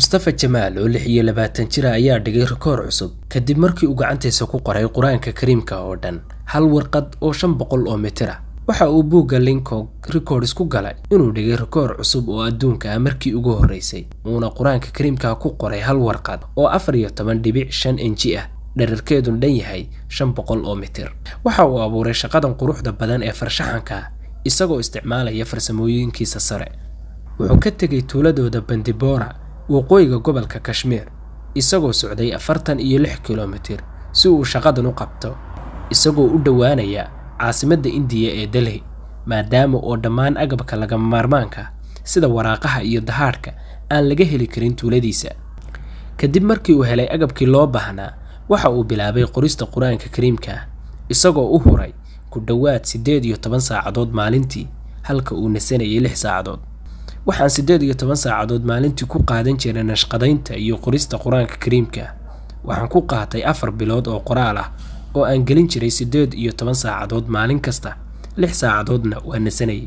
mustafa jamaal oo lix iyo labaatan jira ayaa dhigay rikoor cusub kadib markii uu gacantiisa ku qoray qur-aanka kariimka oo dhan hal warqad oo shan boqol oo mitir ah waxa uu buugga linkog records ku galay inuu dhigay rikoor cusub oo adduunka ah markii ugu horreysay uuna qur-aanka kariimka ku qoray hal warqad oo afar iyo toban dhibic shan inji ah dherarkeedun dhan yahay shan boqol oo mitir waxa uu abuuray shaqadan quruxda badan ee farshaxanka isagoo isticmaalaya farsamooyinkiisa sare wuxuu ka tegay tuuladooda bandibora waqooyiga gobolka kashmiir isagoo socday afartan iyo lix kilomitir si uu shaqadan u qabto isagoo u dhowaanaya caasimadda indiya ee delhi maadaama oo dhammaan agabka lagama maarmaanka sida waraaqaha iyo dahaadhka aan laga heli karin tuuladiisa kadib markii uu helay agabkii loo baahnaa waxa uu bilaabay qorista qur-aanka kariimka ah isagoo u huray ku dhowaad siddeed iyo toban saacadood maalintii halka uu nasanayay lix saacadood waxaan siddeed iyo toban saacadood maalintii ku qaadan jiray nashqadaynta iyo qorista qur-aanka kariimka waxaan ku qaatay afar bilood oo qoraal ah oo aan gelin jiray siddeed iyo toban saacadood maalin kasta lix saacadoodna waa nasanayay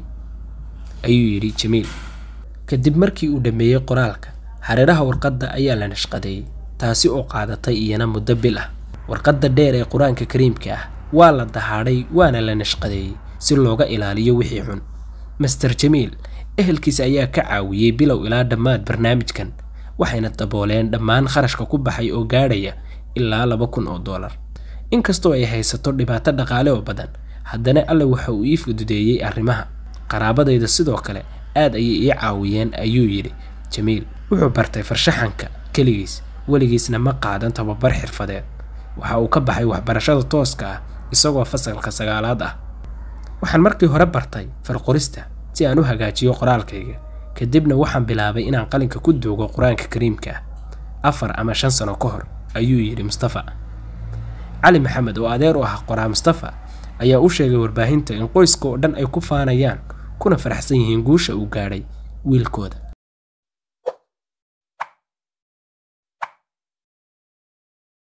ayuu yidhi jamiil kadib markii uu dhammeeyey qoraalka hareeraha warqadda ayaa la nashqadeeyey taasi oo qaadatay iyana muddo bil ah warqadda dheer ee qur-aanka kariimka ah waa la dahaadhay waana la nashqadeeyey si looga ilaaliyo wixii xun master jamiil ehelkiisa ayaa ka caawiyey bilow ilaa dhammaad barnaamijkan waxayna dabooleen dhammaan kharashka ku baxay oo gaadhaya ilaa laba kun oo dollar inkastoo ay haysato dhibaato dhaqaale oo badan haddana alle waxa uu ii fududeeyey arrimaha qaraabadayda sidoo kale aad ayay ii caawiyeen ayuu yidhi jamiil wuxuu bartay farshaxanka keligiis weligiisna ma qaadan tababar xirfadeed waxa uu ka baxay waxbarashada tooska ah isagoo fasalka sagaalaad ah waxaan markii hore bartay farqorista si aan u hagaajiyo qoraalkayga kadibna waxaan bilaabay inaan qalinka ku duugo qur-aanka kariimka ah afar ama shan sano ka hor ayuu yidhi mustafa cali maxamed oo adeer u ah qoraa mustafa ayaa u sheegay warbaahinta in qoyska oo dhan ay ku faanayaan kuna faraxsan yihiin guusha uu gaadhay wiilkooda